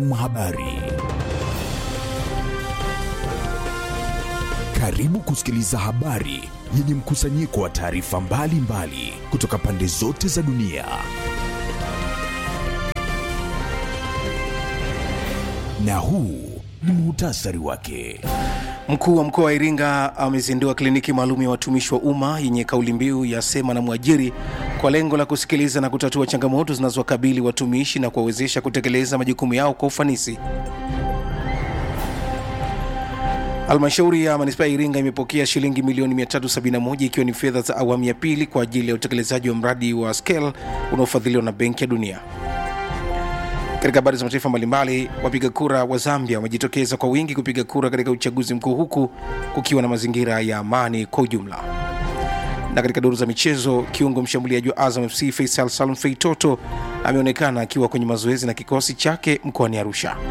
Habari. Karibu kusikiliza habari yenye mkusanyiko wa taarifa mbalimbali kutoka pande zote za dunia. Na huu ni muhtasari wake. Mkuu wa mkoa wa Iringa amezindua kliniki maalum ya watumishi wa umma yenye kauli mbiu ya sema na mwajiri kwa lengo la kusikiliza na kutatua changamoto zinazowakabili watumishi na kuwawezesha kutekeleza majukumu yao kwa ufanisi. Halmashauri ya manispaa ya Iringa imepokea shilingi milioni 371 ikiwa ni fedha za awamu ya pili kwa ajili ya utekelezaji wa mradi wa SCALE unaofadhiliwa na Benki ya Dunia. Katika habari za mataifa mbalimbali, wapiga kura wa Zambia wamejitokeza kwa wingi kupiga kura katika uchaguzi mkuu huku kukiwa na mazingira ya amani kwa ujumla. Na katika duru za michezo, kiungo mshambuliaji wa Azam FC Faisal Salum Feitoto ameonekana akiwa kwenye mazoezi na kikosi chake mkoani Arusha.